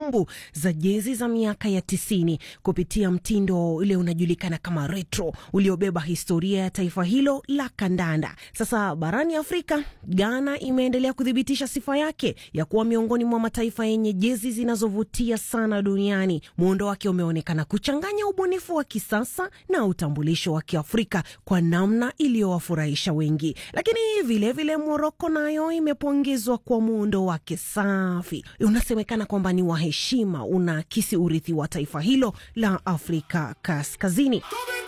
kumbukumbu za jezi za miaka ya tisini kupitia mtindo ule unajulikana kama retro uliobeba historia ya taifa hilo la kandanda. Sasa barani Afrika, Ghana imeendelea kuthibitisha sifa yake ya kuwa miongoni mwa mataifa yenye jezi zinazovutia sana duniani. Muundo wake umeonekana kuchanganya ubunifu wa kisasa na utambulisho wa Kiafrika kwa namna iliyowafurahisha wengi, lakini vilevile Moroko nayo imepongezwa kwa muundo wake safi, unasemekana kwamba ni wa heshima, unaakisi urithi wa taifa hilo la Afrika Kaskazini.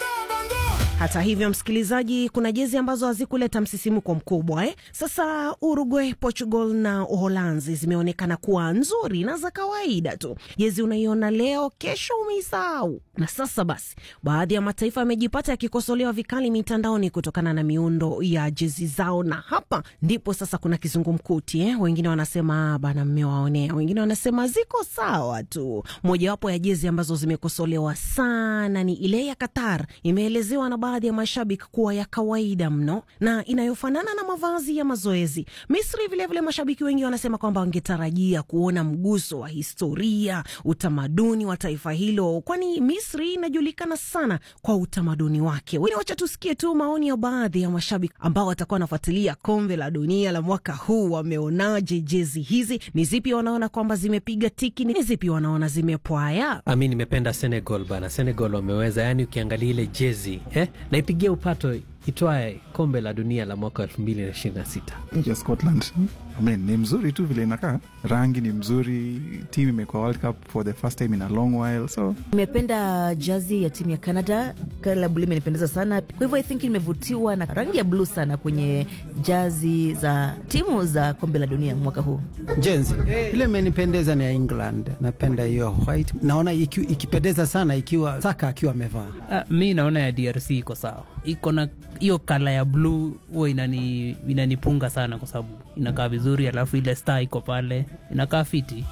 Hata hivyo, msikilizaji, kuna jezi ambazo hazikuleta msisimuko mkubwa eh? Sasa Uruguay, Portugal na Uholanzi zimeonekana kuwa nzuri na za kawaida tu. Jezi unaiona leo, kesho umeisahau. Na sasa basi, baadhi ya mataifa yamejipata yakikosolewa vikali mitandaoni kutokana na miundo ya jezi zao, na hapa ndipo sasa kuna kizungumkuti eh? Wengine wanasema bana, mmewaonea, wengine wanasema ziko sawa tu. Mojawapo ya jezi ambazo zimekosolewa sana ni ile ya Qatar, imeelezewa na baadhi ya mashabiki kuwa ya kawaida mno na inayofanana na mavazi ya mazoezi. Misri vilevile vile, mashabiki wengi wanasema kwamba wangetarajia kuona mguso wa historia, utamaduni wa taifa hilo, kwani Misri inajulikana sana kwa utamaduni wake. Wacha tusikie tu maoni ya baadhi ya mashabiki ambao watakuwa wanafuatilia kombe la dunia la mwaka huu. Wameonaje jezi hizi? Ni zipi wanaona kwamba zimepiga tiki? Ni zipi wanaona zimepwaya? Ami, nimependa Senegal bana. Senegal wameweza, yani ukiangalia ile jezi eh, naipigia upato itwae kombe la dunia la mwaka elfu mbili na ishirini na sita. Nchi ya Scotland I mean, ni mzuri tu vile inakaa, rangi ni mzuri, timu imekuwa World Cup for the first time in a long while, so nimependa jazi ya timu ya Canada. Kala bluu imenipendeza sana, kwa hivyo I think nimevutiwa na rangi ya bluu sana kwenye jazi za timu za kombe la dunia mwaka huu. Jenzi ile imenipendeza ni ya England, napenda hiyo white, naona iki, ikipendeza sana ikiwa Saka akiwa amevaa. Uh, mi naona ya DRC iko sawa, iko na hiyo kala ya bluu huwa inani, inanipunga sana kwa sababu inakaa vizuri, alafu ile star iko pale inakaa fiti.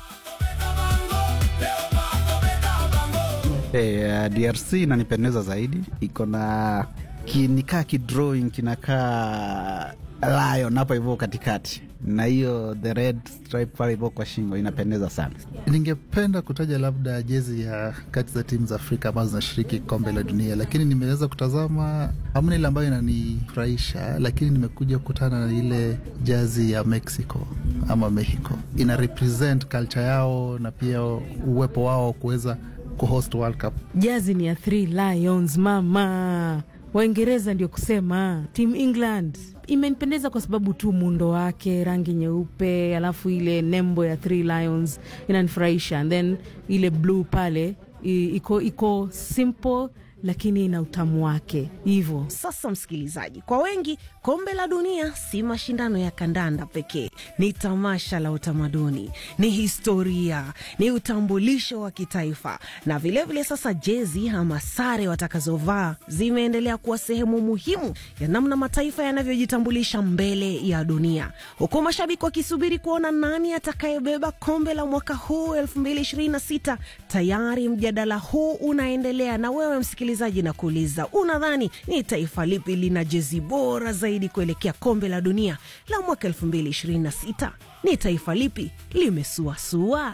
Hey, uh, DRC inanipendeza zaidi, iko na kinikaa kidrawing kinakaa lion hapo hivyo katikati, na hiyo the red stripe pale hivyo kwa shingo inapendeza sana. Ningependa kutaja labda jezi ya kati za timu za Afrika ambazo zinashiriki kombe la dunia, lakini nimeweza kutazama hamna ile ambayo inanifurahisha, lakini nimekuja kukutana na ile jazi ya Mexico ama Mexico, ina represent culture yao na pia uwepo wao kuweza kuhost World Cup. Jazi ni ya Three Lions mama Waingereza ndio kusema Team England imenipendeza kwa sababu tu muundo wake, rangi nyeupe, alafu ile nembo ya Three Lions inanifurahisha, and then ile bluu pale iko iko simple lakini ina utamu wake hivyo. Sasa msikilizaji, kwa wengi kombe la dunia si mashindano ya kandanda pekee, ni tamasha la utamaduni, ni historia, ni utambulisho wa kitaifa, na vilevile vile sasa jezi ama sare watakazovaa zimeendelea kuwa sehemu muhimu ya namna mataifa yanavyojitambulisha mbele ya dunia, huku mashabiki wakisubiri kuona nani atakayebeba kombe la mwaka huu 2026. Tayari mjadala huu unaendelea, na wewe msikilizaji na kuuliza, unadhani ni taifa lipi lina jezi bora zaidi kuelekea kombe la dunia la mwaka 2026? Ni taifa lipi limesuasua?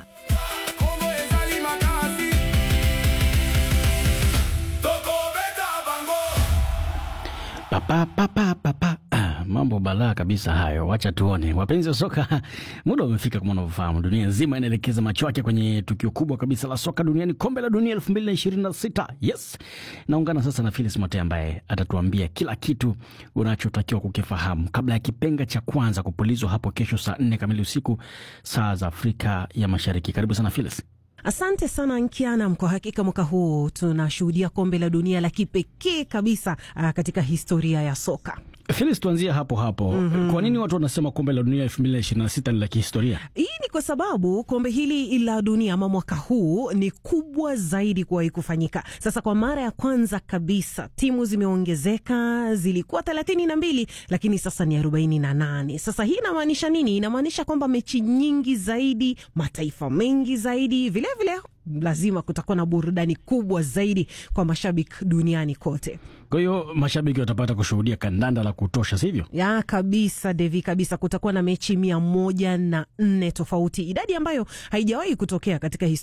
Papa, papa, papa. Ah, mambo balaa kabisa hayo, wacha tuone. Wapenzi wa soka, muda umefika. Kama unavyofahamu, dunia nzima inaelekeza macho yake kwenye tukio kubwa kabisa la soka duniani, kombe la dunia 2026. Yes, naungana sasa na Philis Mote ambaye atatuambia kila kitu unachotakiwa kukifahamu kabla ya kipenga cha kwanza kupulizwa hapo kesho saa nne kamili usiku saa za Afrika ya Mashariki. Karibu sana Philis. Asante sana Nkianam. Kwa hakika mwaka huu tunashuhudia kombe la dunia la kipekee kabisa uh, katika historia ya soka. Felis, tuanzie hapo hapo. mm -hmm. Kwa nini watu wanasema kombe la dunia elfu mbili na ishirini na sita ni la kihistoria? Hii ni kwa sababu kombe hili la dunia ama mwaka huu ni kubwa zaidi kuwahi kufanyika. Sasa kwa mara ya kwanza kabisa timu zimeongezeka, zilikuwa thelathini na mbili lakini sasa ni arobaini na nane. Sasa hii inamaanisha nini? Inamaanisha kwamba mechi nyingi zaidi, mataifa mengi zaidi, vilevile vile lazima kutakuwa na burudani kubwa zaidi kwa mashabiki duniani kote. Kwa hiyo mashabiki watapata kushuhudia kandanda la kutosha, sivyo? Ya kabisa, Devi, kabisa. Kutakuwa na mechi mia moja na nne tofauti, idadi ambayo haijawahi kutokea katika historia